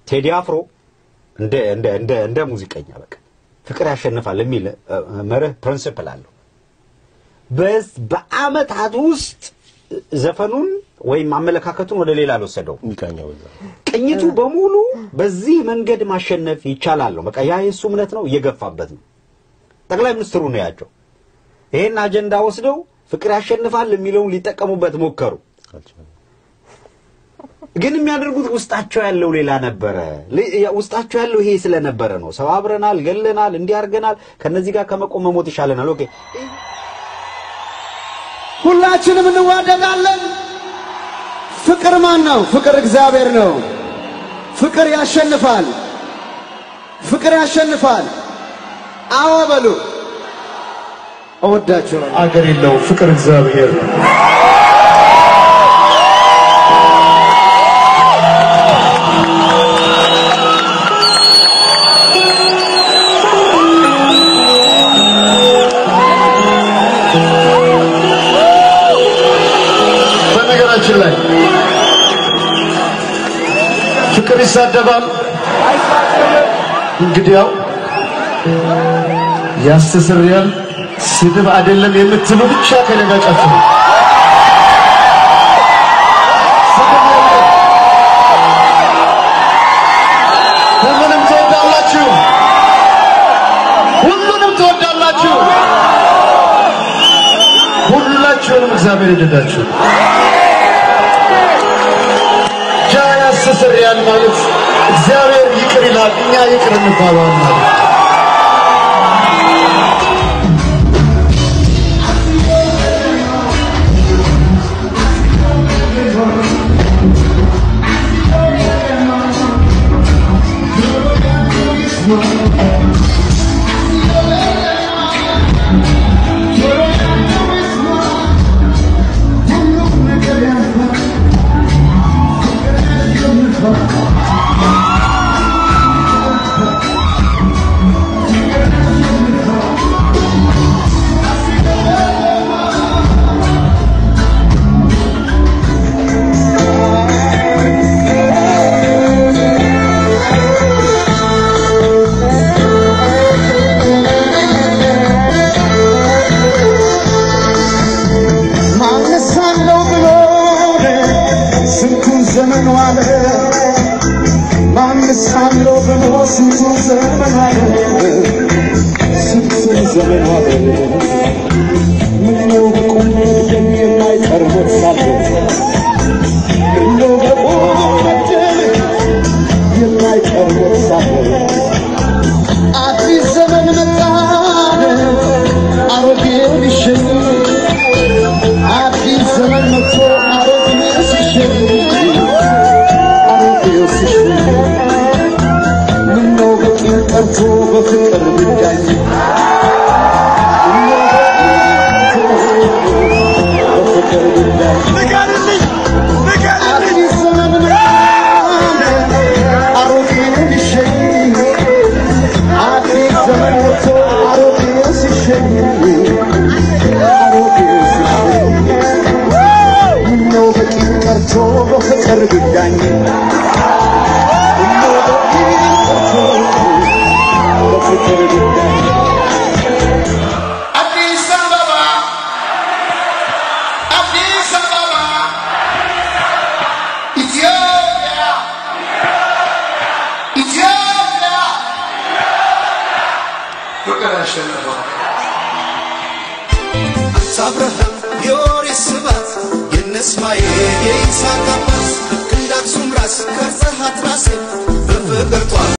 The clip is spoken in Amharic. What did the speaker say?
ቴዲ አፍሮ እንደ እንደ እንደ እንደ ሙዚቀኛ በቃ ፍቅር ያሸንፋል የሚል እ፣ መርህ ፕሪንሲፕል አለው። በስ በአመታት ውስጥ ዘፈኑን ወይም አመለካከቱን ወደ ሌላ አልወሰደው። ሚቃኛው በዛ ቅኝቱ በሙሉ በዚህ መንገድ ማሸነፍ ይቻላል ነው። በቃ ያ የእሱ እምነት ነው፣ እየገፋበት ነው። ጠቅላይ ሚኒስትሩ ነው ያቸው። ይሄን አጀንዳ ወስደው ፍቅር ያሸንፋል የሚለውን ሊጠቀሙበት ሞከሩ። አልቻለም። ግን የሚያደርጉት ውስጣቸው ያለው ሌላ ነበረ። ል- ያ- ውስጣቸው ያለው ይሄ ስለነበረ ነው። ሰባብረናል፣ ገለናል፣ እንዲህ አድርገናል፣ ከነዚህ ጋር ከመቆም መሞት ይሻለናል። ኦኬ ሁላችንም እንዋደዳለን። ፍቅር ማን ነው? ፍቅር እግዚአብሔር ነው። ፍቅር ያሸንፋል። ፍቅር ያሸንፋል። አዎ በሉ። እወዳችኋለሁ። አገር የለው ፍቅር እግዚአብሔር ነው። በነገራችን ላይ ፍቅር ይሳደባል። እንግዲያው ያስተሰርያል። ስድብ አይደለም የምትሉ ብቻ ከኔ ጋር ጨፍሩ። ስድብ የለም። ሁሉንም ትወዳላችሁ፣ ሁሉንም ትወዳላችሁ። ሁላችሁንም እግዚአብሔር ይወደዳችሁ። ጃ ያስተሰርያል ማለት እግዚአብሔር ይቅር ይላል፣ እኛ ይቅር እንባባል ማለት ማነሳለው ብሎ ስንቱን ዘመን ዋለ ማነሳለው ብሎ ስንቱን ዘመን ዋለ ስንቱን ዘመን ዋለ ምነው በቁም ደም የማይቀር ሞት ሳለ ምነው በቁም ደም የማይቀር ሞት ሳለ አዲስ ዘመን መጣ አሮጌው ሊሸኝ አዲስ ዘመን መጥቶ አሮጌው ሲሸኝ አሮጌው ሲሸኝ ምነው በቂም ቀርቶ በፍቅር ብዳኝ ምነው በቂም ቀርቶ በፍቅር ብዳኝ አዲስ ዘመን መጣ አሮጌው ሊሸኝ አዲስ ዘመን መጥቶ አሮጌው ሲሸኝ አሮጌው ሲሸኝ ምነው በቂም ቀርቶ በፍቅር ጉዳኝ ምነው በቂም ቀርቶ በፍቅር ጉዳኝ አዲስ አበባ አዲስ አበባ ኢትዮጵያ ኢትዮጵያ ፍቅር ያሸነፈው አብርሃም የኦሪት ስባት የነ እስማኤል የይስሐቅ አባት ክንደ አክሱም ራስ ቀርጸሃት ራሴ በፍቅር ጧፍ